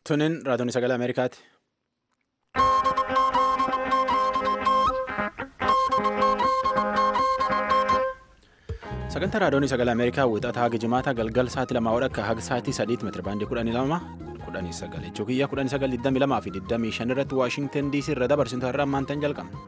Tunin raadiyoon sagalee Ameerikaati. Sagantaa raadiyoon sagalee Ameerikaa wixataa haga jimaata galgal sa'aatii lamaa akka haga sa'aatii sadiitti meetira baandii kudhanii lama kudhanii sagal jechuu kiyya kudhanii sagal digdamii lamaa fi digdamii shan irratti Waashintan DC irra dabarsintu har'a ammaantan jalqabna.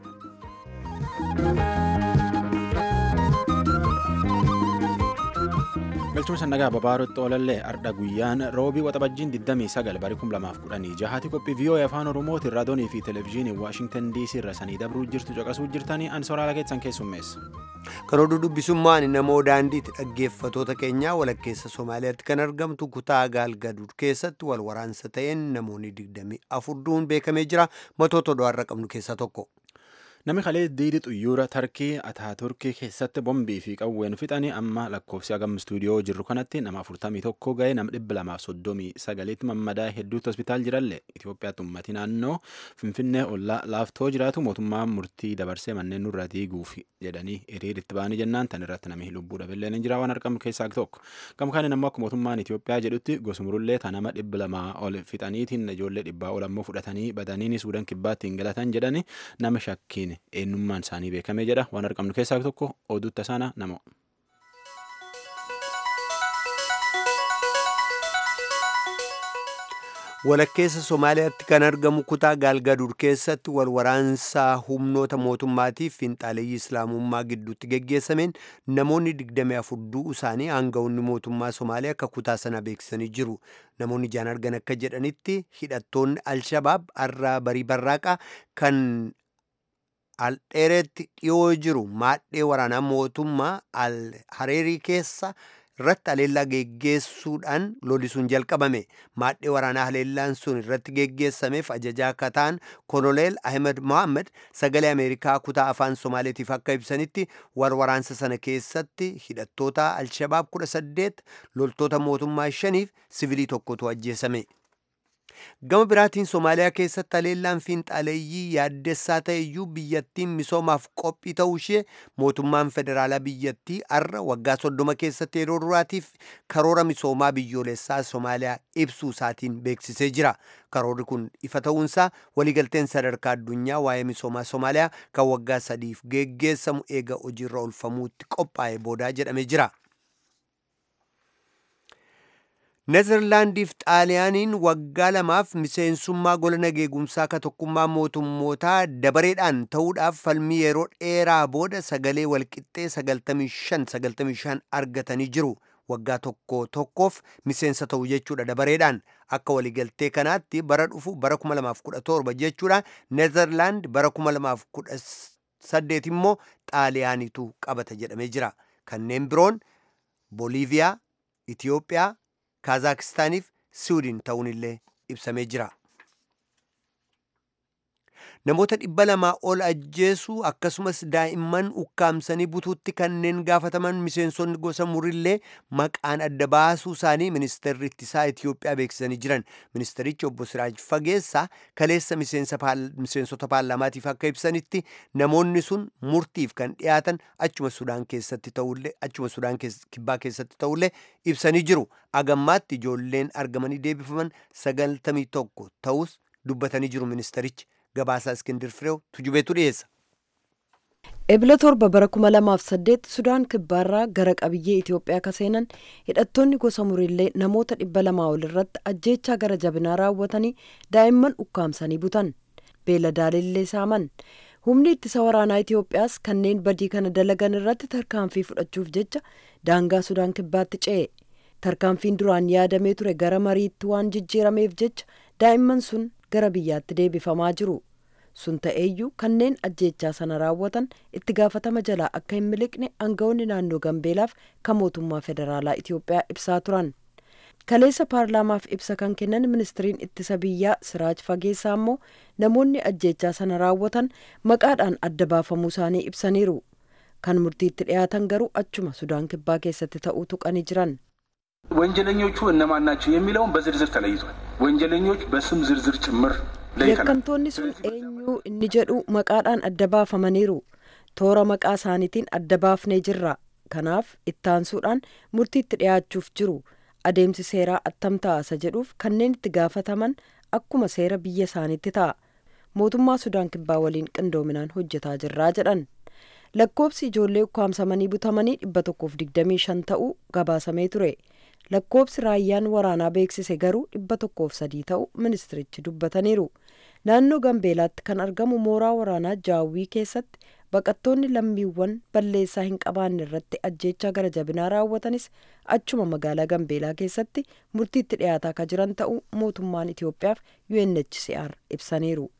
galchuma sannagaa babaarotti oolallee ardha guyyaan roobii waxabajjiin 29 barii 2016 qophii vii'oo'ee afaan oromootiin raadiyoonii fi televezyiinii waashingtan dc irra sanii dabruu jirtu caqasuu jirtanii an soraala keessan keessummeessa. karoorri dubbisummaan namoo daandiitti dhaggeeffatoota keenyaa walakkeessa somaaliyaatti kan argamtu kutaa gaalgaduud keessatti wal waraansa ta'een namoonni 24 du'uun beekamee jira matoota odoo qabnu keessaa tokko. Namni kalee diidii xuyyuura Tarkii Ataaturkii keessatti bombii fi qawween fixanii amma lakkoofsi hagam istuudiyoo jirru kanatti nama 41 ga'ee nama 239 mammadaa hedduutti hospitaal jiralle Itoophiyaatti uummatni naannoo Finfinnee ollaa laaftoo jiraatu mootummaan murtii dabarsee manneen nurra diiguuf jedhanii hiriiritti ba'anii jennaan tan irratti namni lubbuu dhabeellee ni jira waan argamu keessaa tokko. Gama kaaniin ammoo akka mootummaan Itoophiyaa jedhutti gosumurullee ta nama 200 ol fixaniitiin ijoollee dhibbaa ol ammoo fudhatanii badaniini suudaan kibbaatti hin galatan jedhani nama shakkiin eenyummaan isaanii beekamee jedha waan argamnu keessaa tokko oduu tasaana nama. walakkeessa somaaliyaatti kan argamu kutaa gaalgaduud keessatti wal waraansaa humnoota mootummaatiif finxaaleeyyii islaamummaa gidduutti geggeessameen namoonni 24 du'uu isaanii aanga'oonni mootummaa somaaliyaa akka kutaa sana beeksisanii jiru namoonni ijaan argan akka jedhanitti hidhattoonni alshabaab har'aa barii barraaqaa kan aldheeretti dhiyoo jiru maadhee waraanaa mootummaa al hareerii keessa irratti haleellaa geggeessuudhaan lolisuun jalqabame maadhee waraanaa haleellaan sun irratti geggeessameef ajajaa akka ta'an koloneel ahmed mohammed sagalee ameerikaa kutaa afaan somaaleetiif akka ibsanitti waraansa sana keessatti hidhattoota alshabaab 18 loltoota mootummaa shaniif sivilii tokkotu ajjeesame. gama biraatiin somaaliyaa keessatti haleellaan fiinxaaleeyyii yaaddessaa ta'e iyyuu biyyattiin misoomaaf qophii ta'uu ishee mootummaan federaalaa biyyattii har'a waggaa soddoma keessatti yeroo duraatiif karoora misoomaa biyyoolessaa somaaliyaa ibsuu isaatiin beeksisee jira karoorri kun ifa ta'uunsaa waliigalteen sadarkaa addunyaa waa'ee misoomaa somaaliyaa kan waggaa sadiif geggeessamu eega hojiirra oolfamuutti qophaa'e boodaa jedhamee jira. nezerlaandiif xaaliyaaniin waggaa lamaaf miseensummaa gola nageegumsaa ka tokkummaa mootummootaa dabareedhaan ta'uudhaaf falmii yeroo dheeraa booda sagalee walqixxee 95-95 argatanii jiru waggaa tokko tokkoof miseensa ta'u jechuudha dabareedhaan akka waliigaltee kanaatti bara dhufu bara 2017 jechuudha nezerlaand bara 2018 immoo xaaliyaanitu qabata jedhamee jira kanneen biroon booliiviyaa itiyoophiyaa kaazaakstaaniif siwiidin ta'uun illee ibsamee jira. namoota dhibba lamaa ol ajjeesuu akkasumas daa'imman ukkaamsanii butuutti kanneen gaafataman miseensonni gosa murillee maqaan adda baasuu isaanii ministeerri ittisaa Itiyoophiyaa beeksisanii jiran ministerichi obbo Siraaj Fageessaa kaleessa miseensota paarlaamaatiif akka ibsanitti namoonni sun murtiif kan dhiyaatan achuma Sudaan keessatti ta'ullee achuma Sudaan kibbaa keessatti ta'ullee ibsanii jiru agammaatti ijoolleen argamanii deebifaman sagaltamii tokko ta'us dubbatanii jiru ministerichi. gabaasaa iskindir fireew tujubeetu dhiyeessa. ebila torba bara kuma lamaaf saddeet sudaan kibbaarraa gara qabiyyee itiyoophiyaa ka seenan hidhattoonni gosa murillee namoota dhibba lamaa ol irratti ajjeechaa gara jabinaa raawwatanii daa'imman ukkaamsanii butan beeladaalillee saaman humni ittisa waraanaa itiyoophiyaas kanneen badii kana dalagan irratti tarkaanfii fudhachuuf jecha daangaa sudaan kibbaatti ce'e tarkaanfiin duraan yaadamee ture gara mariitti waan jijjiirameef jecha daa'imman sun gara biyyaatti deebifamaa jiru sun ta'eeyyuu kanneen ajjeechaa sana raawwatan itti gaafatama jalaa akka hin miliqne aangawoonni naannoo gambeelaaf kan mootummaa federaalaa itiyoophiyaa ibsaa turan kaleessa paarlaamaaf ibsa kan kennan ministiriin ittisa biyyaa siraaj fageessaa immoo namoonni ajjeechaa sana raawwatan maqaadhaan adda baafamuu isaanii ibsaniiru kan murtiitti dhiyaatan garuu achuma sudaan kibbaa keessatti ta'uu tuqanii jiran ወንጀለኞቹ እነማን ናቸው የሚለውን በዝርዝር ተለይቷል። ወንጀለኞች በስም ዝርዝር ጭምር yakkamtoonni sun eenyuu inni jedhu maqaadhaan adda baafamaniiru toora maqaa isaaniitiin adda baafnee jirra kanaaf ittaansuudhaan murtiitti dhiyaachuuf jiru adeemsi seeraa attam ta'a jedhuuf kanneen itti gaafataman akkuma seera biyya isaaniitti ta'a mootummaa sudaan kibbaa waliin qindoominaan hojjetaa jirraa jedhan lakkoobsi ijoollee ukkaamsamanii butamanii dhibba tokkoof digdamii shan ta'uu gabaasamee ture lakkoobsi raayyaan waraanaa beeksise garuu dhibba tokkoof sadii ta'uu ministirichi dubbataniiru naannoo gambeelaatti kan argamu mooraa waraanaa jaawwii keessatti baqattoonni lammiiwwan balleessaa hin qabaanne irratti ajjeechaa gara jabinaa raawwatanis achuma magaalaa gambeelaa keessatti murtiitti dhiyaataa akka jiran ta'uu mootummaan itiyoophiyaaf unhcr ibsaniiru.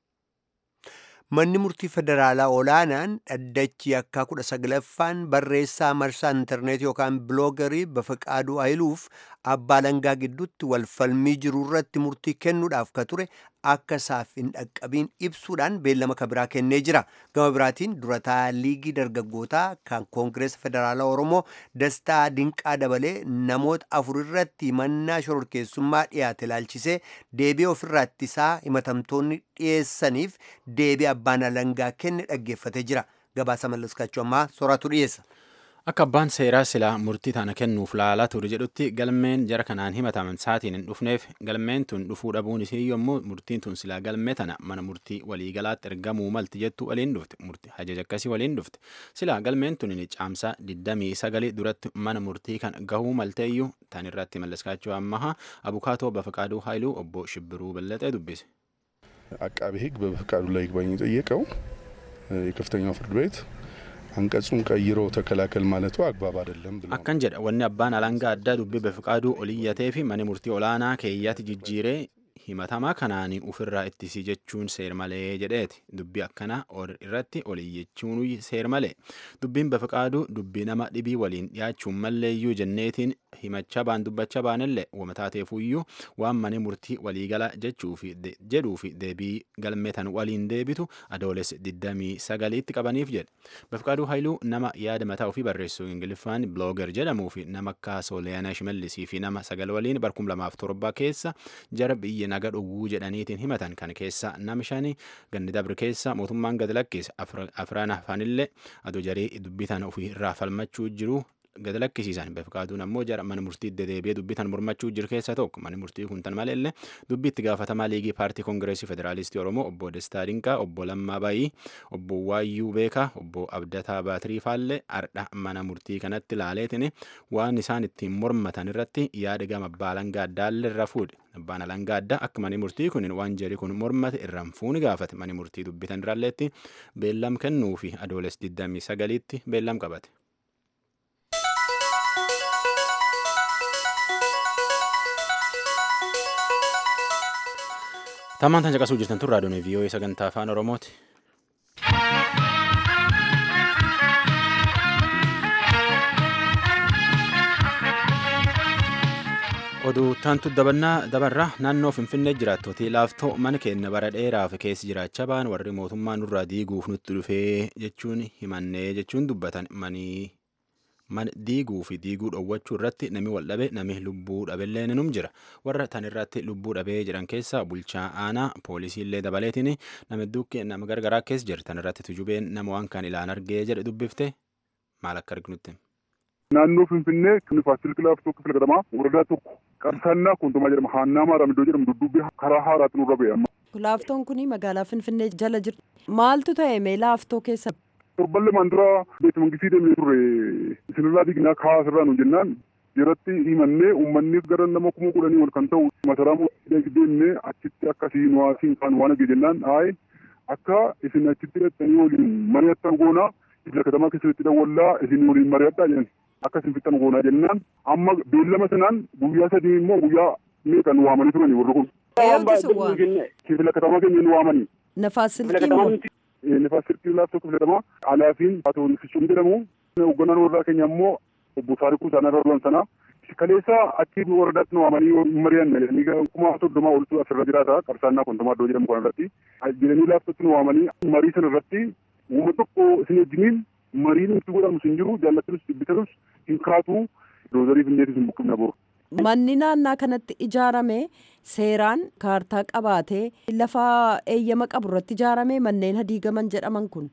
Manni murtii federaalaa olaanaan dhaddachi yakkaa kudha saglaffaan barreessaa marsaa intarneetii yookaan biloogarii Bafaqaaduu Hayiluuf abbaa langaa gidduutti walfalmii jiru irratti murtii kennuudhaaf ka ture akka isaaf hin dhaqqabiin ibsuudhaan beellama kabiraa kennee jira. Gama biraatiin durataa liigii dargaggootaa kan koongireesa federaalaa Oromoo Dastaa Dinqaa dabalee namoota afur irratti himannaa shororkeessummaa dhiyaate ilaalchisee deebii ofirraa ittisaa himatamtoonni dhiyeessaniif deebii abbaan alangaa kenne dhaggeeffatee jira. Gabaasa mallaskachuu ammaa sooratu dhiyeessa. Akka abbaan seeraa silaa murtii tana kennuuf laalaa ture jedhutti galmeen jara kanaan himataman saatiin hin dhufneef galmeen tun dhufuu dhabuun isii yommuu murtiin tun silaa galmee tana mana murtii waliigalaatti ergamuu malti jettu waliin dhufte murtii hajaja akkasii waliin dhufte silaa galmeen tun ni caamsaa 29 duratti mana murtii kan gahuu malteeyyuu tan irratti mallaskaachuu ammaha abukaatoo bafaqaaduu haayiluu obbo Shibbiruu Bellexee dubbise. አቃቤ ሕግ በበፈቃዱ ላይ ይግባኝ የጠየቀው የከፍተኛው ፍርድ ቤት አንቀጹን ቀይሮ ተከላከል ማለቱ አግባብ አይደለም ብሎ akkan jedha wanni abbaan alangaa addaa dubbii bafaqaaduu oliyyatee fi mani murtii olaanaa keeyyaatti jijjiiree himatamaa kanaan ufirraa ittisii jechuun seer malee jedheeti dubbii akkana irratti oliyyachuun seer malee dubbiin bafaqaaduu dubbii nama dhibii waliin dhiyaachuun malleeyyuu jenneetiin himachaa baan dubbachaa baanillee wamataateefuyyuu waan mani murtii waliigala jedhuu fi deebii galmeetan waliin deebitu adooles 29tti qabaniif jedhe bafaqaaduu haayiluu nama yaada mataa ofii barreessu ingiliffaan blooger jedhamuu fi nama akka sooliyaanaa shimallisii fi nama sagal waliin barkum lamaaf torba keessa jara biyya naga dhowwuu jedhaniitiin himatan kan keessa nama shani ganni dabre keessa mootummaan gad lakkise afraan hafanillee adoo jarii dubbitan ofii irraa falmachuu jiru gad lakkisiisan bafaqaaduun ammoo jara mana murtii dedeebi'ee dubbitan mormachuu jiru keessa tokko manni murtii kun tan maleellee dubbii itti gaafatamaa liigii paartii koongireesii federaalistii oromoo obbo Destaa Dinqaa obbo Lammaa Bayii obbo Waayyuu Beekaa obbo Abdataa Baatirii Faallee ardha mana murtii kanatti laaleetiin waan isaan ittiin mormatan irratti yaada gama abbaa alangaa addaallee irra fuudhe abbaan alangaa addaa akka mani murtii kun waan jari kun mormate irraan fuuni gaafate mani murtii dubbitan irralleetti beellam kennuu fi adooles 29tti beellam qabate. Tammaan tan caqasuu jirtan tun raadiyoon vii'oo'ee sagantaa afaan oromooti. oduu taantu dabarraa naannoo finfinnee jiraattootii laaftoo mana keenya bara dheeraaf keessa jiraachaa ba'an warri mootummaa nurraa diiguuf nutti dhufee jechuun himannee jechuun dubbatan manii mana diiguu fi diiguu dhoowwachuu irratti nami wal dhabe nami lubbuu dhabellee num jira warra tan irratti lubbuu dhabee jiran keessa bulchaa aanaa poolisiillee dabaleetiin nama duukke nama gargaraa keessa jira tan irratti tujubeen nama waan kan ilaan argee jedhe dubbifte maal akka arginutti. naannoo finfinnee faasil kilaaftoo kifila gadamaa waradaa tokko qabsaannaa kuntumaa jedhama haannaa maaram iddoo jedhamu dudduubbee karaa haaraatti nurra ba'e amma. Laaftoon kun magaalaa finfinnee jala jirti. Maaltu ta'e mee laaftoo keessa? torban lamaan dura beekama mangistii deemee turre isinirraa diignaa kaa'aa sirraa nu jennaan jiratti himannee uummanni gara nama kuma kudhanii ol kan ta'u masaraa deemnee achitti akkasii nu asiin kaan waan agee jennaan haay akka isin achitti hidhattanii waliin mari'attan goonaa ibsa katamaa keessatti dhawwallaa isin waliin mari'adhaa jedhan akka isin fixan goonaa jennaan amma beellama sanaan guyyaa sadii immoo guyyaa meeqa nu waamanii turani warri kun. Kifila katamaa keenya nu waamanii. Nafaas silkii moo? Nafaas silkii laaftoo kifila katamaa alaafiin haa fichuun jedhamu hoogganaan warraa keenya immoo obbo Taarikuu Isaanaa Rarwan sanaa kaleessa achi waradaatti nu waamanii mari'an jedhanii kuma soddomaa oltu asirra jiraata qabsaannaa kuntumaa iddoo jedhamu kana irratti jedhanii laaftootti nu waamanii marii sana irratti uuma tokko isin wajjiniin mariin itti godhamu hin jiru jaallatanus dubbitanus hin kaatu doozarii findeetis hin buqqifna boru. Manni naannaa kanatti ijaarame seeraan kaartaa qabaatee lafa eeyyama qabu irratti ijaarame manneen hadiigaman jedhaman kun.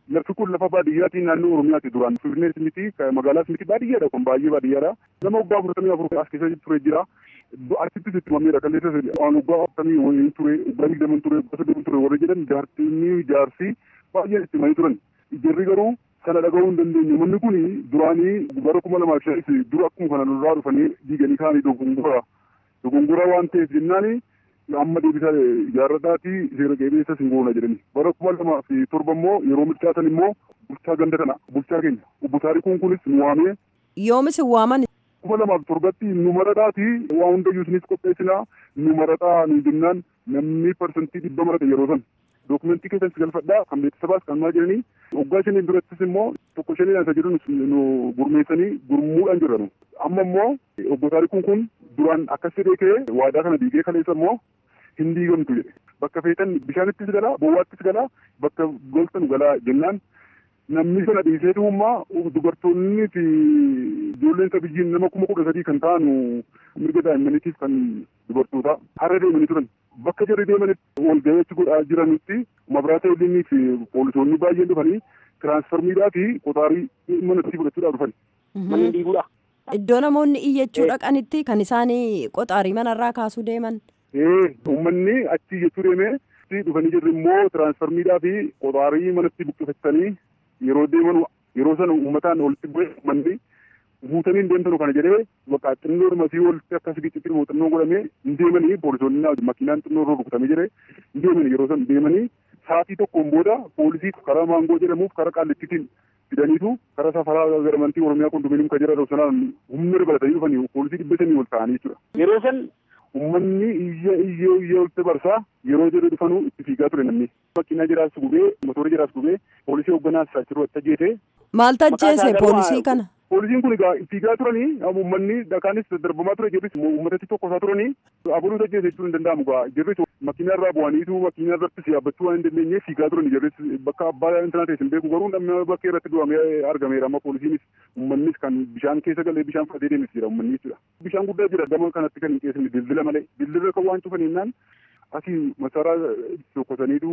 Lafti kun lafa baadiyyaatii naannoo Oromiyaati duraan Finfinnees miti magaalaas miti baadiyyaadha kun baay'ee baadiyyaadha. Nama waggaa afurtamii afur as keessa ture jira. Achittis itti mameedha kalleessa waan waggaa afurtamii wayii ture waggaa digdaman ture waggaa soddoman ture warri jedhan jaartinii jaarsi baay'een itti manii turan. Jarri garuu sana dhaga'uu hin dandeenye manni kun duraanii bara kuma lamaaf shanis dura akkuma kana lolaa dhufanii diiganii kaanii dogongora dogongora waan ta'eef jennaani amma deebisa ijaarradhaati seera qabeessa sin goona jedhani bara kuma lamaa fi torba immoo yeroo milkaatan immoo bulchaa ganda kana bulchaa keenya obbo Taarikuun kunis nu waamee. Yoomis hin waaman. kuma lamaaf torbatti nu maradhaati waa hundayyuu isinis qopheessinaa nu maradhaa nu jennaan namni parsantii dhibba marate yeroo san dookumentii keessan si galfadhaa kan beeksisabaas kan maa jedhanii waggaa shanii durattis immoo tokko shanii isa jedhu nu gurmeessanii gurmuudhaan jirra nu amma immoo obbo Taarikuun kun duraan akkas jedhee ka'ee waadaa kana diigee kaleessa immoo hin diigamtu jedhe bakka feetan bishaanittis galaa bowwaattis galaa bakka goltan galaa jennaan namni sana dhiiseetu ummaa dubartoonni fi ijoolleen sabiyyiin nama kuma kudha sadii kan ta'an mirga daa'immaniitiif kan dubartoota har'a deemanii turan bakka jarri deemanitti wal gaheetti godhaa jiranitti mabiraata elinii fi poolisoonni baay'een dhufanii tiraansfarmiidhaa fi qotaarii manatti fudhachuudhaaf dhufan. Manni diiguudha. Iddoo namoonni iyyachuu dhaqanitti kan isaan qoxaarii manarraa kaasuu deeman. Ee uummanni achi iyyachuu deemee dhufanii jirri immoo tiraansfarmiidhaa fi qotaarii manatti buqqifatanii yeroo deeman yeroo sana uummataan walitti bu'ee uummanni guutanii hin deemtanu kana jedhee bakka xinnoo masii walitti akkas giccitti muuxannoo godhamee hin deemanii poolisoonni makiinaan xinnoo irra rukutamee jedhee hin deemanii yeroo sana deemanii sa'aatii tokkoon booda poolisii karaa maangoo jedhamuuf karaa qaallittiitiin fidaniitu karaa safaraa garamantii oromiyaa kondominium kan jedhamu sanaan humna dabalatanii dhufanii poolisii dhibba shanii ol ta'anii jechuudha. Yeroo san uummanni iyya iyyee iyyee walitti barsaa yeroo jedhu dhufanuu itti fiigaa ture namni. Makiinaa jiraas gubee motora jiraas gubee poolisii hogganaas achirra ajjeese. Maal tajjeese poolisii kana? Poolisiin kun egaa fiigaa turanii uummanni dhakaanis darbamaa ture jirris uummatatti tokkosaa turanii aburuu tajjeese jechuun hin danda'amu gaa jirris makiinaa irraa bu'aniitu makiinaa irrattis yaabbachuu waan hin dandeenyeef fiigaa turani jirris bakka abbaa intanaa ta'e hin beeku garuu namni bakka irratti du'amee argameera amma poolisiinis uummannis kan bishaan keessa galee bishaan fudhatee deemis jira uummanni jechuudha. Bishaan guddaa jira gama kanatti kan hin qeessine dildila malee dildila kan waan cufan jennaan asii masaraa tokkosaniitu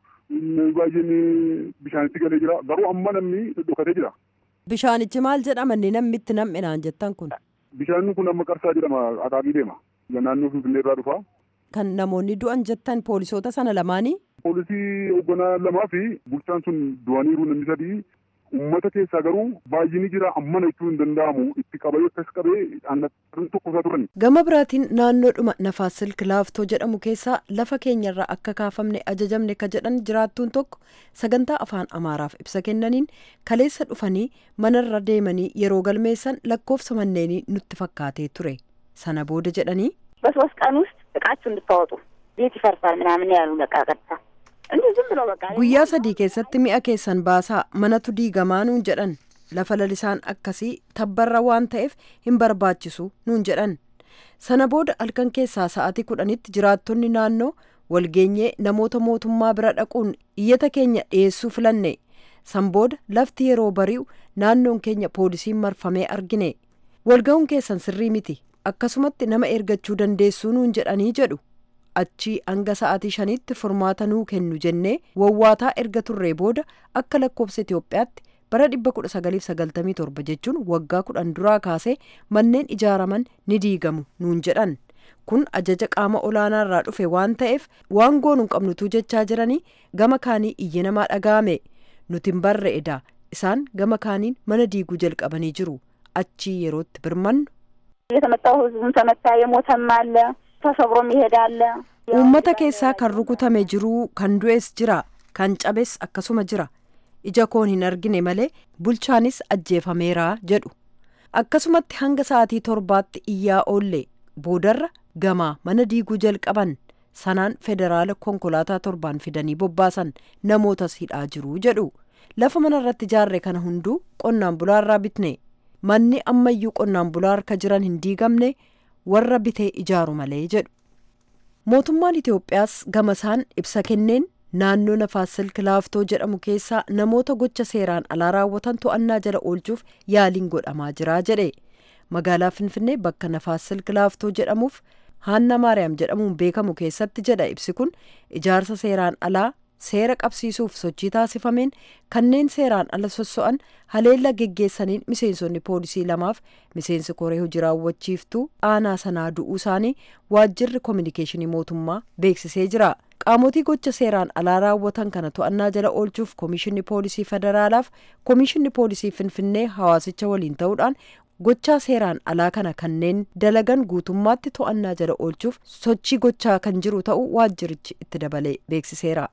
baay'een bishaanitti galee jira garuu amma namni dhokatee jira. Bishaanichi maal jedhama inni namni itti nam'inaan jettan kun? Bishaan kun amma qarsaa jedhama akaakii deema. Naannoo Finfinnee irraa dhufa. Kan namoonni du'an jettan poolisoota sana lamaanii? Poolisii hoogganaa lamaa fi bulchaan sun du'aniiru namni sadii uummata keessaa garuu baay'ini jira ammana jechuun hin danda'amu itti qabee akkas qabee aannan tokkosaa turan. Gama biraatiin naannoodhuma nafaas silk laaftoo jedhamu keessaa lafa keenyarraa akka kaafamne ajajamne ka jedhan jiraattuun tokko sagantaa afaan amaaraaf ibsa kennaniin kaleessa dhufanii manarra deemanii yeroo galmeessan lakkoofsa manneenii nutti fakkaatee ture sana booda jedhanii. በሶስት ቀን ውስጥ እቃችሁ እንድታወጡ ቤት ይፈርሳል ምናምን ያሉ በቃ ቀጥታ እንዲህ ዝም ብሎ በቃ guyyaa sadii keessatti mi'a keessan baasaa manatu diigamaa nuun jedhan lafa lalisaan akkasii tabbarra waan ta'eef hin barbaachisu nuun jedhan sana booda halkan keessaa sa'aatii kudhanitti jiraattonni naannoo walgeenyee namoota mootummaa bira dhaquun iyyata keenya dhiyeessuu filanne san booda lafti yeroo bari'u naannoon keenya poolisiin marfamee argine walga'uun keessan sirrii miti akkasumatti nama ergachuu dandeessuu nuun jedhanii jedhu achii hanga sa'aatii shaniitti furmaata nuu kennu jennee wawwaataa erga turree booda akka lakkoofsa Itoophiyaatti bara 1997 jechuun waggaa kudhan duraa kaasee manneen ijaaraman ni diigamu nuun jedhan kun ajaja qaama olaanaa irraa dhufe waan ta'eef waan goonuu qabnutu jechaa jiranii gama kaanii iyyi namaa dhaga'ame nuti hin barre edaa isaan gama kaaniin mana diiguu jalqabanii jiru achii yerootti birmannu. የተመጣው ህዝቡም ተመታ የሞተም አለ ተሰብሮም ይሄዳል uummata keessaa kan rukutame jiruu kan du'es jira kan cabes akkasuma jira ija koon hin argine malee bulchaanis ajjeefameera jedhu akkasumatti hanga sa'aatii torbaatti iyyaa oolle boodarra gamaa mana diiguu jalqaban sanaan federaala konkolaataa torbaan fidanii bobbaasan namootas hidhaa jiru jedhu lafa mana irratti ijaarre kana hunduu qonnaan bulaarraa bitne manni ammayyuu qonnaan bulaa harka jiran hin diigamne warra bitee ijaaru malee jedhu. mootummaan Itoophiyaas gamasaan ibsa kenneen naannoo nafaas silk laaftoo jedhamu keessaa namoota gocha seeraan alaa raawwatan to'annaa jala oolchuuf yaaliin godhamaa jira jedhe magaalaa finfinnee bakka nafaas silk laaftoo jedhamuuf haanna maariyaam jedhamuun beekamu keessatti jedha ibsi kun ijaarsa seeraan alaa seera qabsiisuuf sochii taasifameen kanneen seeraan ala sosso'an haleella geggeessaniin miseensonni poolisii lamaaf miseensi koree hojii raawwachiiftuu aanaa sanaa du'uu isaanii waajjirri koominikeeshinii mootummaa beeksisee jira. qaamotii gocha seeraan alaa raawwatan kana to'annaa jala oolchuuf koomishinni poolisii federaalaaf koomishinni poolisii finfinnee hawaasicha waliin ta'uudhaan gochaa seeraan alaa kana kanneen dalagan guutummaatti to'annaa jala oolchuuf sochii gochaa kan jiru ta'uu waajjirichi itti dabalee beeksiseera.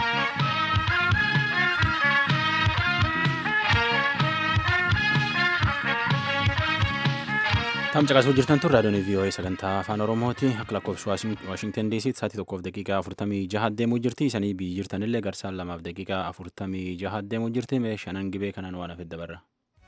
Tam caqasuu jirtan tun raadiyoon VOA sagantaa afaan Oromooti akka lakkoofsa Waashingtan DC sa'aatii tokkoof daqiiqaa afurtamii jaha deemuu jirti isanii biyyi jirtanillee garsaan lamaaf daqiiqaa afurtamii jaha deemuu jirti mee shanan gibee kanaan waan hafe dabarra.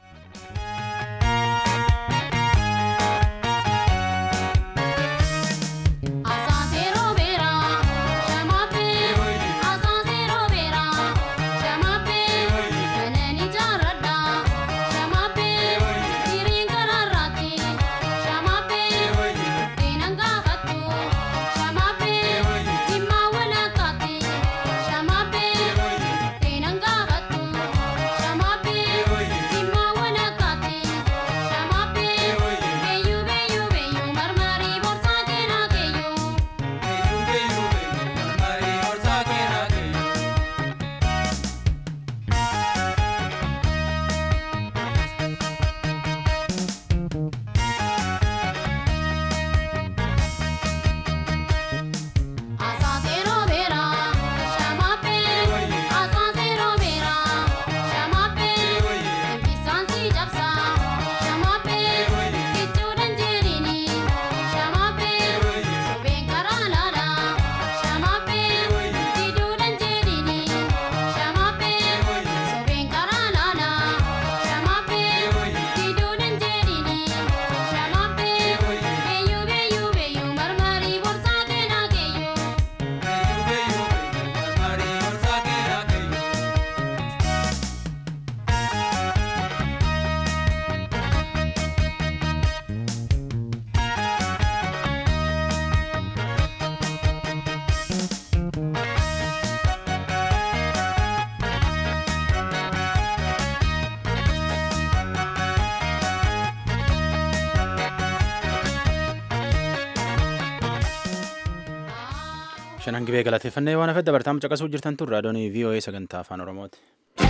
shanan gibee galateeffannee waan hafe dabartaam caqasuu jirtan tun raadiyoon VOA sagantaa afaan Oromooti.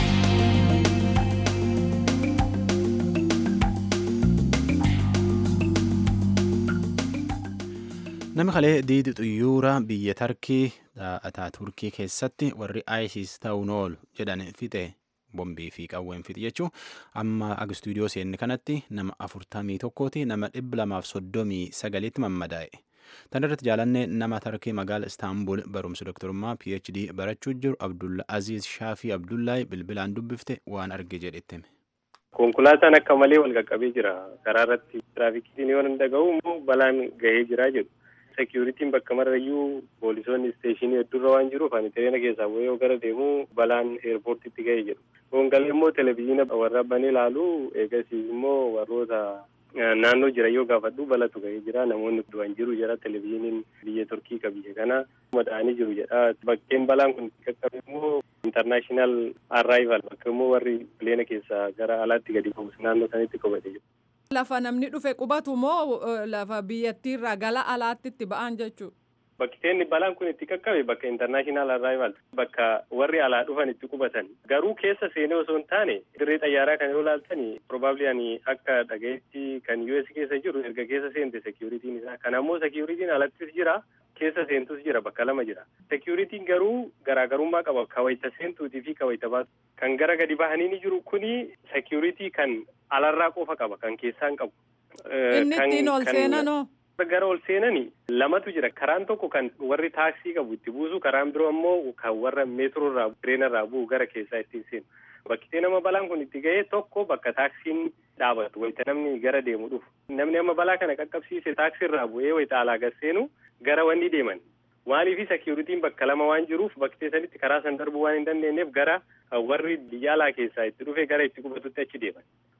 Namni kalee diidi xuyyuura biyya Tarkii dhaataa Turkii keessatti warri ISIS ta'uun oolu jedhan fixe bombii fi qawween fixe jechuun amma ag istuudiyoo seenne kanatti nama afurtamii tokkooti nama dhibba lamaaf soddomii sagaliitti mammadaa'e. Tan irratti jaalannee nama Tarkii magaala Istaanbul barumsa doktorummaa PhD barachuu jiru Abdulla Aziz Shaafii Abdullaahi bilbilaan dubbifte waan arge jedhetti. Konkolaataan akka malee wal qaqqabee jira. Karaa irratti tiraafikiin yoo hin dhaga'u immoo balaan gahee jira jedhu. Seekiyuritiin bakka marrayyuu poolisoonni isteeshinii hedduurra waan jiruuf ani tireena keessaa yoo gara deemu balaan eerpoortiitti gahee jedhu. Gongalee immoo televezyiina warra banee ilaalu eegas immoo warroota naannoo jira yoo gaafadhu balatu gahee jira namoonni du'an jiru jedha televezyiiniin biyya turkii ka biyya kana madaa'anii jiru jedha bakkeen balaan kun qaqqabe immoo intarnaashinaal arrival bakka immoo warri pileena keessaa gara alaatti gadi ba'us naannoo sanitti qabate jiru. Lafa namni dhufe qubatu moo lafa biyyattiirraa gara alaatti itti ba'an jechuudha. Bakkeen balaan kun itti qaqqabe bakka intarnaashinaal arrival bakka warri alaa dhufan itti qubatan garuu keessa seenee osoo hin taane dirree xayyaaraa kan yoo ilaaltan probably ani akka dhagayetti kan US keessa jiru erga keessa seente security'n isaa kan ammoo security'n alattis jira keessa seentus jira bakka lama jira security'n garuu garaagarummaa qaba kawayta seentuutii fi kawayta baasu kan gara gadi bahanii ni jiru kuni security kan alarraa qofa qaba kan keessaan qabu. Inni ittiin ol seenanoo. gara ol seenani lamatu jira karaan tokko kan warri taaksii qabu itti buusu karaan biroo ammoo kan warra meetroo irraa tireena irraa bu'u gara keessaa ittiin seenu bakkitee nama balaan kun itti ga'ee tokko bakka taaksiin dhaabatu wayita namni gara deemu dhufu namni amma balaa kana qaqqabsiise taaksii irraa bu'ee wayita alaa gad seenu gara wanni deeman maaliifi seekiyuritiin bakka lama waan jiruuf bakkitee sanitti karaa san darbuu waan hin dandeenyeef gara warri biyya alaa keessaa itti dhufe gara itti qubatutti achi deeman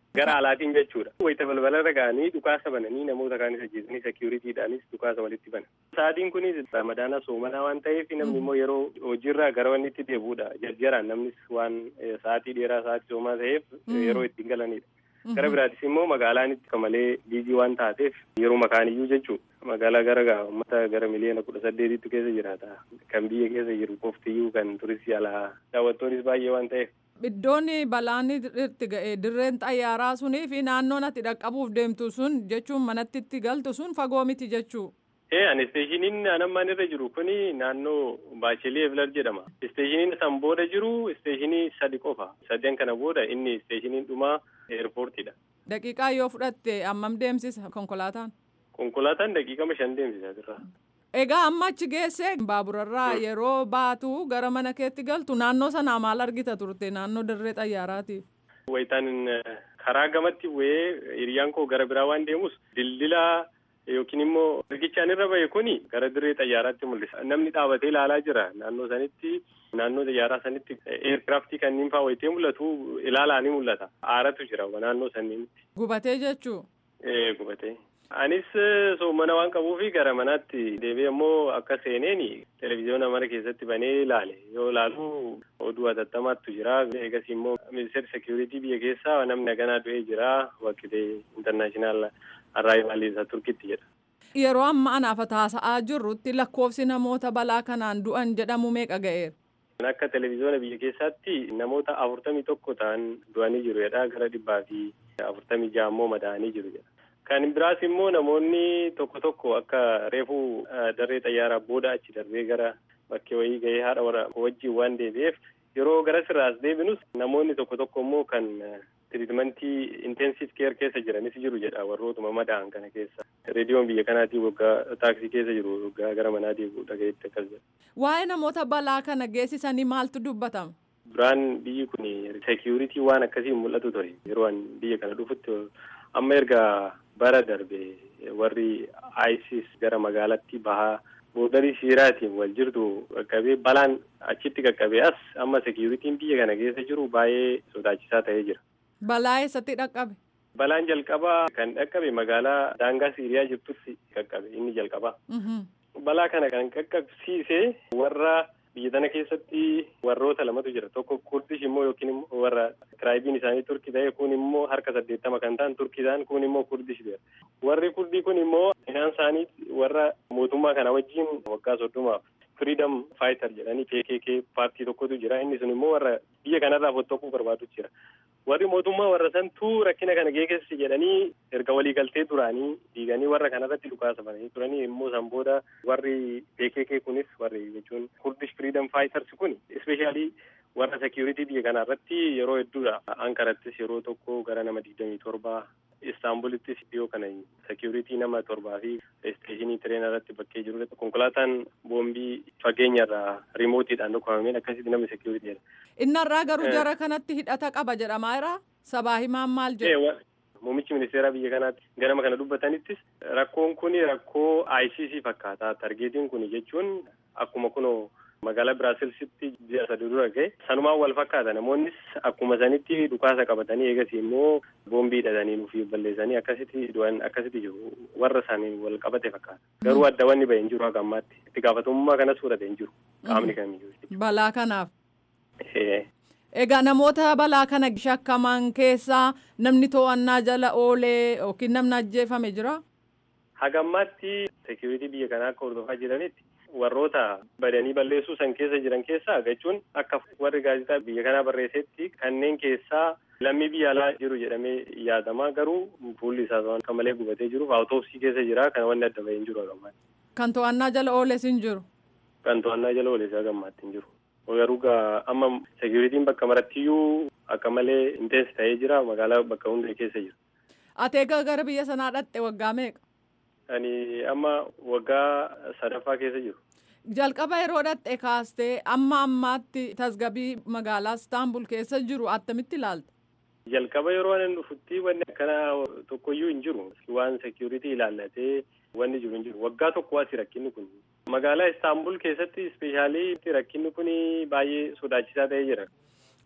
Gara alaatiin jechuudha. Wayita balbalarra ga'anii dhukaasa bananii namoota kaanis ajjeesanii seekiyuritiidhaanis dhukaasa walitti bana. Sa'aatiin kunis ramadaana soomanaa waan ta'eef namni immoo yeroo hojiirraa gara wanni itti deebi'uudha. Jarjaraan namnis waan sa'aatii dheeraa sa'aatii soomaa ta'eef yeroo ittiin galanidha. Gara biraatis immoo magaalaan itti malee biizii waan taateef yeroo makaaniyyuu jechuudha. Magaalaa gara uummata gara miliyoona kudha saddeetitti keessa jiraata. Kan biyya keessa jiru qoftiyyuu kan turistii alaa daawwattoonnis baay'ee waan ta'eef. Iddoon balaan itti ga'e dirreen xayyaaraa sunii fi naannoon ati dhaqqabuuf deemtu sun jechuun manatti itti galtu sun fagoo miti jechuu. Ee ani isteeshiniin anammaan irra jiru kuni naannoo Baashelee Evilar jedhama. Isteeshiniin san booda jiru isteeshinii sadi qofa. Sadeen kana booda inni isteeshiniin dhumaa eerpoortiidha. Daqiiqaa yoo fudhatte hammam deemsisa konkolaataan? Konkolaataan daqiiqama shan deemsisa asirraa. Egaa amma achi geesse baaburarraa yeroo baatu gara mana keetti galtu naannoo sanaa maal argita turte naannoo dirree xayyaaraati. Wayitaan karaa gamatti bu'ee hiriyyaan koo gara biraa waan deemus dildila yookiin immoo riqichaan irra bahe kuni gara dirree xayyaaraatti mul'isa. Namni dhaabatee ilaalaa jira naannoo sanitti naannoo xayyaaraa sanitti eerkiraaftii kanneen fa'aa wayitee mul'atu ilaalaa ni mul'ata. Aaratu jira naannoo sanniinitti. Gubatee jechuu? Ee gubatee. Anis soomana waan qabuufi gara manaatti deebi'ee immoo akka seeneen televezyiyoona mana keessatti banee ilaale yoo ilaalu oduu hatattamaattu jira eegas immoo ministeerri seekiyuriitii biyya keessaa namni naganaa du'ee jira wakkitee intarnaashinaal arraayivaal isa turkitti jedha. Yeroo amma anaaf taasa'aa jirrutti lakkoofsi namoota balaa kanaan du'an jedhamu meeqa ga'eera? Akka televezyiyoona biyya keessaatti namoota afurtamii tokko ta'an du'anii jiru jedha gara dhibbaa fi afurtamii ja'a immoo madaa'anii jiru jedha. Kan biraas immoo namoonni tokko tokko akka reefuu darree xayyaaraa booda achi darbee gara bakkee wayii gahee haadha warra wajjin waan deebi'eef yeroo gara sirraas deebinus namoonni tokko tokko immoo kan tiriitmentii intensiv keer keessa jiranis jiru jedha warrootuma madaa'an kana keessa. Reediyoon biyya kanaatii waggaa taaksii keessa jiru waggaa gara manaa deebi'u dhagayetti akkas jedha. Waa'ee namoota balaa kana geessisanii maaltu dubbatama? Duraan biyyi kun seekiyuritii waan akkasii mul'atu ture yeroo an biyya kana dhufutti amma erga bara darbe warri ISIS gara magaalatti bahaa boodarii siiraatiin wal jirtu qaqqabee balaan achitti qaqqabee as amma seekiyuritiin biyya kana keessa jiru baay'ee sodaachisaa ta'ee jira. Balaa eessatti dhaqqabe? Balaan jalqabaa kan dhaqqabe magaalaa daangaa Siiriyaa jirtutti qaqqabe inni jalqabaa. Balaa kana kan qaqqabsiise warra biyya tana keessatti warroota lamatu jira tokko kurdish immoo yookiin immoo warra tiraayibiin isaanii turkii ta'e kun immoo harka saddeettama kan ta'an turkii ta'an kun immoo kurdish ta'e warri kurdii kun immoo isaan isaanii warra mootummaa kana wajjin waggaa soddomaaf firiidam faayitar jedhanii KKK paartii tokkotu jira inni sun immoo warra biyya kanarraa fottooquu barbaadu jira warri mootummaa warra santuu rakkina kana geessi jedhanii erga walii galtee duraanii diiganii warra kanarratti dhukaasa bananii turanii immoo san booda warri KKK kunis warri jechuun kurdish freedom fighters kun ispeeshaalii warra security biyya kanarratti yeroo hedduudha ankarattis yeroo tokko gara nama digdamii torbaa istaanbulittis dhiyoo kana security nama torbaa fi isteeshinii tireena irratti bakkee jiru konkolaataan boombii fageenyarraa rimootiidhaan dhukkubameen akkasitti namni security jedha. Innarraa garuu jara kanatti hidhata qaba jedhamaa jira sabaa himaan maal jedhu. Muummichi ministeeraa biyya kanaatti ganama kana dubbatanittis rakkoon kun rakkoo ICC fakkaata. Targeetiin kun jechuun akkuma kunoo magaalaa Biraasilsitti ji'a sadi dura gahe sanumaan wal fakkaata namoonnis akkuma sanitti dhukaasa qabatanii eegas immoo boombii hidhatanii nuuf balleessanii akkasitti du'an akkasitti jiru warra isaanii wal qabate fakkaata garuu adda wanni bahe hin jiru haga ammaatti itti gaafatamummaa kanas fudhate hin jiru qaamni kamiyyuu. Balaa kanaaf. Egaa namoota balaa kana shakkaman keessaa namni to'annaa jala oolee yookiin namni ajjeefame jira? Haga ammaatti seekiyuritii biyya kanaa akka hordofaa jiranitti warroota badanii balleessuu san keessa jiran keessaa jechuun akka warri gaazexaa biyya kanaa barreessetti kanneen keessaa lammii biyya alaa jiru jedhamee yaadama garuu fuulli isaa akka malee gubatee jiruuf awutoopsii keessa jira kan wanni adda bahee hin jiru haga ammaatti. Kan to'annaa jala ooles hin jiru? Kan to'annaa jala ooles haga ammaatti hin jiru. Garuu amma seekiyuritiin bakka marattiyyuu akka malee intensi ta'ee jira magaalaa bakka hundee keessa jira. Ati egaa gara biyya sanaa dhaqxe waggaa meeqa? Ani amma waggaa sadaffaa keessa jiru. Jalqaba yeroo dhaqxe kaastee amma ammaatti tasgabii magaalaa Istaanbul keessa jiru attamitti ilaalta? Jalqaba yeroo ani dhufutti wanni akkanaa tokkoyyuu hin jiru. Waan seekiyuritii ilaallatee wanni jiru hin jiru. Waggaa tokko asi rakkinni kun. Magaalaa Istaanbul keessatti ispeeshaalii rakkinni kun baay'ee sodaachisaa ta'ee jira.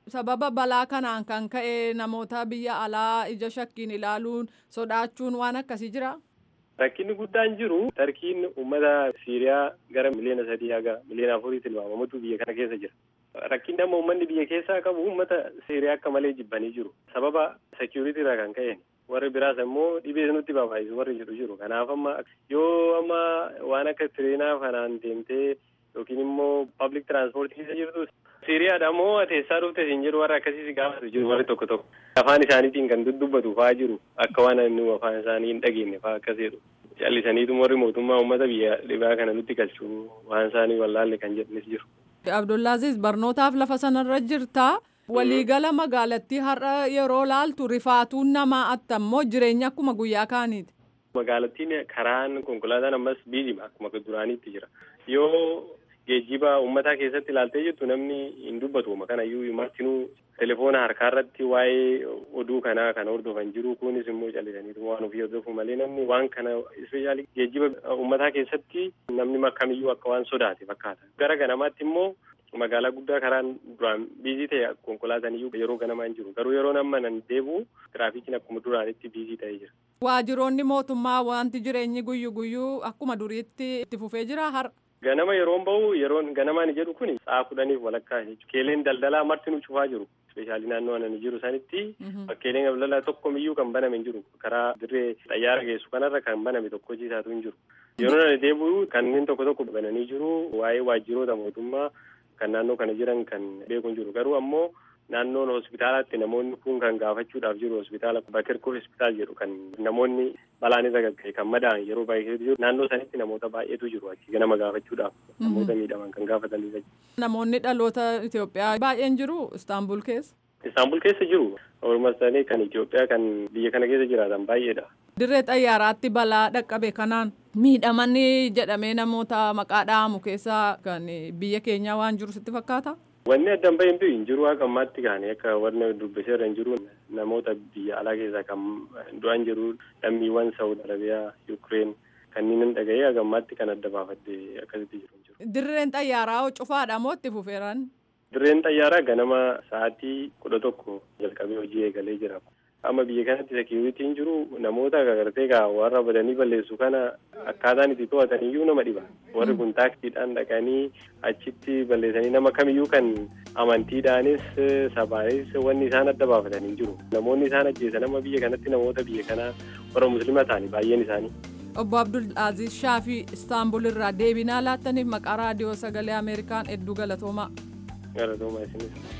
sababa balaa kanaan kan ka'e namoota biyya alaa ija shakkiin ilaaluun sodaachuun waan akkasii jira. Rakkinni guddaan jiru tarkiin uummata Siiriyaa gara miliyoona sadii haga miliyoona afurii tilmaamamutu biyya kana keessa jira. Rakkinni amma uummanni biyya keessaa qabu uummata Siiriyaa akka malee jibbanii jiru. Sababa seekiyuritii irraa kan ka'een warri biraas immoo dhibee nutti babaayisu warri jedhu jiru. Kanaaf amma yoo amma waan akka tireenaa kanaan deemtee yookiin immoo pablic tiraanspoortii keessa jirtu Siiriyaadha moo ateessaa dhufte siin jedhu warra akkasii gaafatu jiru warri tokko tokko. Afaan isaaniitiin kan dubbatu fa'aa jiru akka waan inni afaan isaanii hin dhageenye fa'aa akkas jedhu. Callisaniitu warri mootummaa uummata biyya dhibaa kana nutti galchuu waan isaanii wallaalle kan jedhanis jiru. Abdullaaziz barnootaaf lafa sanarra jirtaa. Waliigala magaalattii har'a yeroo laaltu rifaatuun namaa attammoo jireenya akkuma guyyaa kaaniiti. Magaalattiin karaan konkolaataan ammas biizima akkuma duraaniitti jira. Yoo geejjiba uummataa keessatti ilaaltee jirtu namni hin dubbatu kanayyuu martinuu telefoona harkaa irratti waa'ee oduu kanaa kan hordofan jiru kunis immoo callisaniitu waan ofii hordofu malee namni waan kana ispeeshaalii geejjiba uummataa keessatti namni kamiyyuu akka waan sodaate fakkaata. Gara ganamaatti immoo magaalaa guddaa karaan duraan biizii ta'e konkolaataan iyyuu yeroo ganamaa hin jiru garuu yeroo amma nan deebi'u tiraafikiin akkuma duraanitti biizii ta'ee jira. Waajjiroonni mootummaa wanti jireenyi guyyu guyyuu akkuma duriitti itti fufee jira har'a. Ganama yeroon bahu yeroon ganamaan jedhu kun sa'a kudhaniif walakkaa jechuudha. Bakkeeleen daldalaa martinuu cufaa jiru. Ispeeshaalii naannoo ani jiru sanitti bakkeeleen daldalaa tokkomiyyuu kan baname hin jiru. Karaa dirree xayyaara geessu kanarra kan baname tokko ciisaatu hin jiru. Yeroo ani deebi'u kanneen tokko tokko bananii jiru. Waa'ee waajjiroota mootummaa kan naannoo kana jiran kan beeku hin jiru. Garuu ammoo naannoon hospitaalaatti namoonni kun kan gaafachuudhaaf jiru hospitaala Bakirkoo hospitaal jedhu kan namoonni balaan irra gagga'e kan madaa'an yeroo baay'ee jiru naannoo sanitti namoota baay'eetu jiru achi ganama gaafachuudhaaf namoota miidhaman kan gaafatanii Namoonni dhaloota Itoophiyaa baay'een jiru Istaanbul keessa. Istaanbul keessa jiru walumaa ta'anii kan Itoophiyaa kan biyya kana keessa jiraatan baay'eedha. Dirree xayyaaraatti balaa dhaqqabe kanaan miidhamanii jedhamee namoota maqaa dha'amu keessaa kan biyya keenyaa waan jiru sitti fakkaata? Wanni addaan bahin hin jiru akka ammaatti kaane akka warra dubbiseerra hin jiru namoota biyya alaa keessaa kan du'an jiru lammiiwwan Saawud Arabiyaa, Yukireen kanneen dhaga'ee akka ammaatti kan adda baafadde akkasitti jiru. Dirreen xayyaaraa cufaadha moo itti fufeeran? Dirreen xayyaaraa ganama sa'aatii kudha tokko jalqabee hojii eegalee jira. Amma biyya kanatti seekiyuritiin jiru namoota gargaartee gaa warra badanii balleessu kana akkaataan itti to'atan iyyuu nama dhiba. Warri kun taaksiidhaan dhaqanii achitti balleessanii nama kamiyyuu kan amantiidhaanis sabaanis wanni isaan adda baafatan hin jiru. Namoonni isaan ajjeesan amma biyya kanatti namoota biyya kanaa warra musliima ta'ani baay'een isaanii. Obbo Abdul Aziz Shaafii Istaanbul irraa deebinaa laattaniif maqaa raadiyoo sagalee Ameerikaan hedduu galatoomaa. Galatoomaa isinis.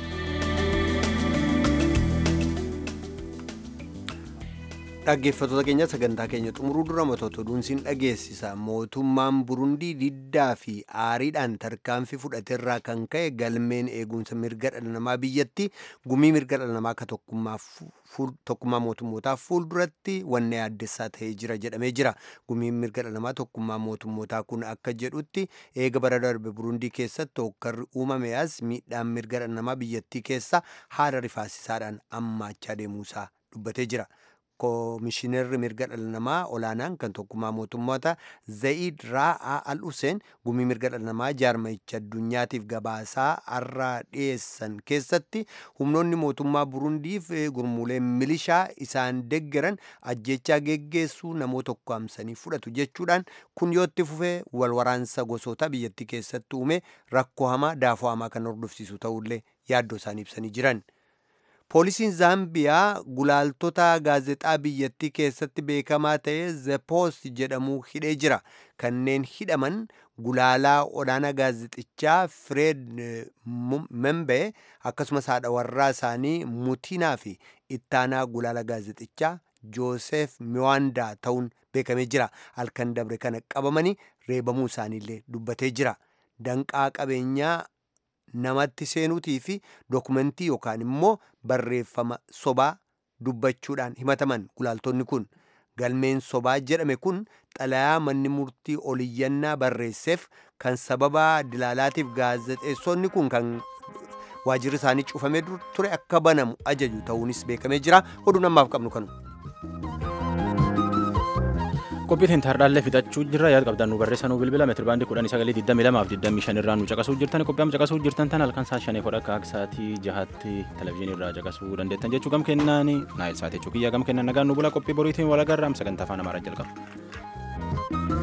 dhaggeeffattoota keenya sagantaa keenya xumuruu dura matoota oduunsiin dhageessisa mootummaan burundii diddaa fi aariidhaan tarkaanfii fudhateerraa kan ka'e galmeen eegumsa mirga dhala namaa biyyatti gumii mirga dhala namaa akka tokkummaa mootummootaa fuulduratti wanna yaaddessaa ta'ee jira jedhamee jira gumiin mirga dhala namaa tokkummaa mootummootaa kun akka jedhutti eega bara darbe burundii keessatti hokkarri uumame as miidhaan mirga dhala namaa biyyattii keessa haala rifaasisaadhaan ammaachaa deemuusaa dubbatee jira. koomishinerri mirga dhala namaa olaanaan kan tokkummaa mootummoota zayid raa'aa al huseen gumii mirga dhala namaa jaarmayicha addunyaatiif gabaasaa har'a dhiyeessan keessatti humnoonni mootummaa burundiif gurmuuleen milishaa isaan deggeran ajjechaa geggeessuu namoota ukkaamsanii fudhatu jechuudhaan kun yoo itti fufee walwaraansa gosoota biyyattii keessatti uume rakkoo hamaa daafoo hamaa kan hordofsiisu ta'ullee yaaddoo isaanii ibsanii jiran. poolisiin zaambiyaa gulaaltota gaazexaa biyyattii keessatti beekamaa ta'e the post jedhamu hidhee jira kanneen hidhaman gulaalaa olaanaa gaazexichaa fireed membee akkasumas haadha warraa isaanii mutinaa fi ittaanaa gulaala gaazexichaa joosef miwaandaa ta'uun beekamee jira halkan dabre kana qabamanii reebamuu isaaniillee dubbatee jira danqaa qabeenyaa namatti seenuutii fi dokumentii yookaan immoo barreeffama sobaa dubbachuudhaan himataman gulaaltonni kun galmeen sobaa jedhame kun xalayaa manni murtii oliyyannaa barreesseef kan sababa dilaalaatiif gaazexeessonni kun kan waajirri isaanii cufamee ture akka banamu ajaju ta'uunis beekamee jira oduu namaaf qabnu kanu. qophiitiin taardaallee fixachuu jirra yaada qabdan nu barreessanuu bilbila meetiri baandii kudhanii sagalee digdamii lamaaf digdamii shan irraa nu caqasuu jirtan qophii amma caqasuu jirtan tan halkan saa shanii fodha akka sa'aatii jahatti televezyiinii irraa caqasuu dandeettan jechuu gam kennaan naayil sa'aatii jechuu kiyyaa gam kennan nagaan nu bula qophii boriitiin walagarraa sagantaa afaan amaaraa jalqaba.